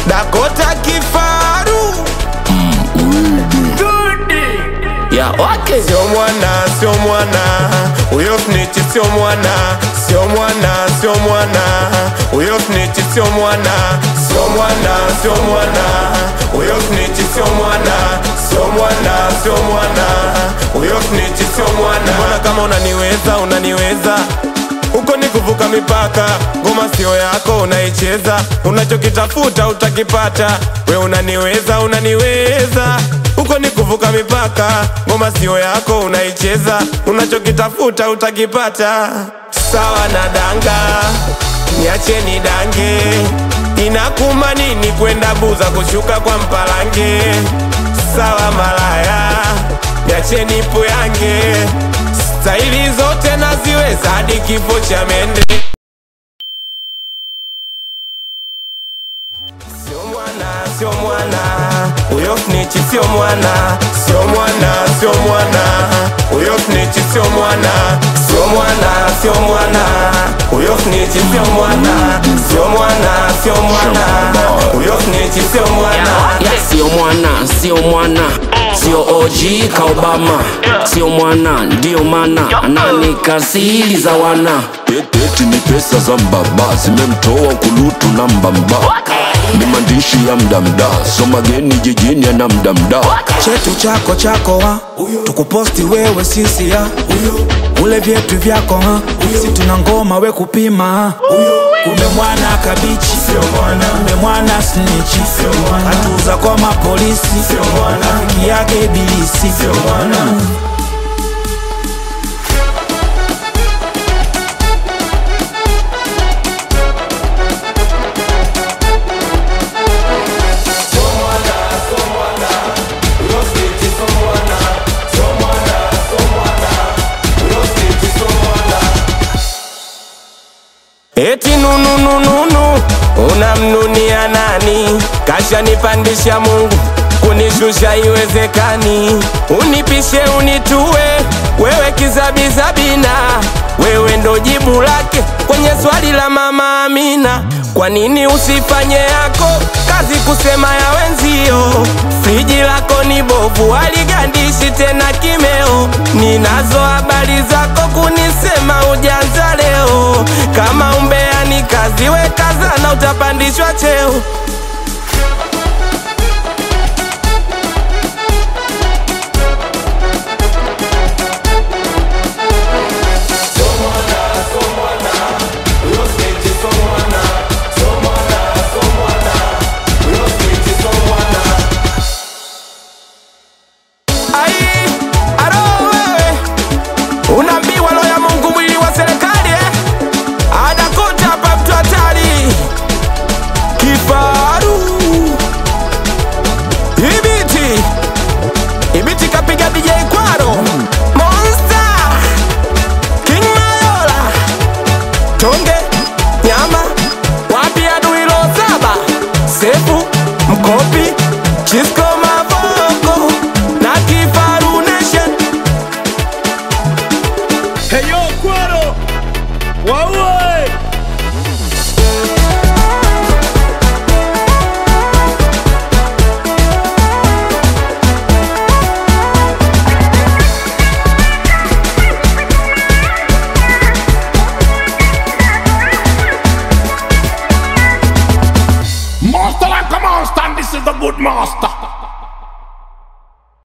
Dakota kifaru ya okay. sio mwana, sio mwana, huyo snitch sio mwana, sio mwana, sio mwana, huyo snitch sio mwana, sio mwana, sio mwana, huyo snitch sio mwana, sio mwana, sio mwana, huyo snitch sio mwana. Mbona kama unaniweza, unaniweza huko ni kuvuka mipaka, ngoma sio yako unaicheza, unachokitafuta utakipata. We unaniweza, unaniweza huko ni kuvuka mipaka, ngoma sio yako unaicheza, unachokitafuta utakipata. Sawa na danga, niacheni dange, inakuma nini kwenda buza kushuka kwa mpalange? Sawa malaya, niacheni puyange, staili zote naziweza hadi kifo cha mende. Sio mwana, sio mwana, huyo snitch sio mwana, sio mwana, sio mwana, huyo snitch sio mwana, sio mwana, sio mwana, huyo snitch sio mwana, sio mwana, sio mwana, huyo snitch sio mwana. Ya, sio mwana sio mwana sio OG ka Obama sio mwana ndio mana ananika siri za wana Eti ni pesa za mbaba zimemtoa kulutu na mbamba, ni maandishi ya mdamda, so mageni jijini ana mdamda. chetu chako chako ha tukuposti wewe sisi ha ule vyetu vyako ha si tuna ngoma we kupima ha kumbe mwana kabichi kumbe mwana snichi hatuza kwa mapolisi rafiki yake ibilisi Eti nununununu unamnunia nani? Kashanipandisha Mungu kunishusha iwezekani, unipishe unitue wewe kizabizabina, wewe ndo jibu lake kwenye swali la mama Amina. Kwa nini usifanye yako kazi kusema ya wenzio? Friji lako ni bovu, haligandishi tena kimeo. Ninazo habari zako kunisema ujanza leo. Kama umbea ni kazi, we kazana, utapandishwa cheo. Ai, aro wewe unaambiwa roho ya Mungu mwili wa serikali eh? Adakuta hapa mtu hatari kifaru ibiti ibiti kapiga DJ Kwaro Monster King Mayola Tonge nyama wapi adui lo saba sefu mkopi Chisco Mavoko na Kifaru Nation Heyo Kwaro waue Master like a monster, and this is the good master.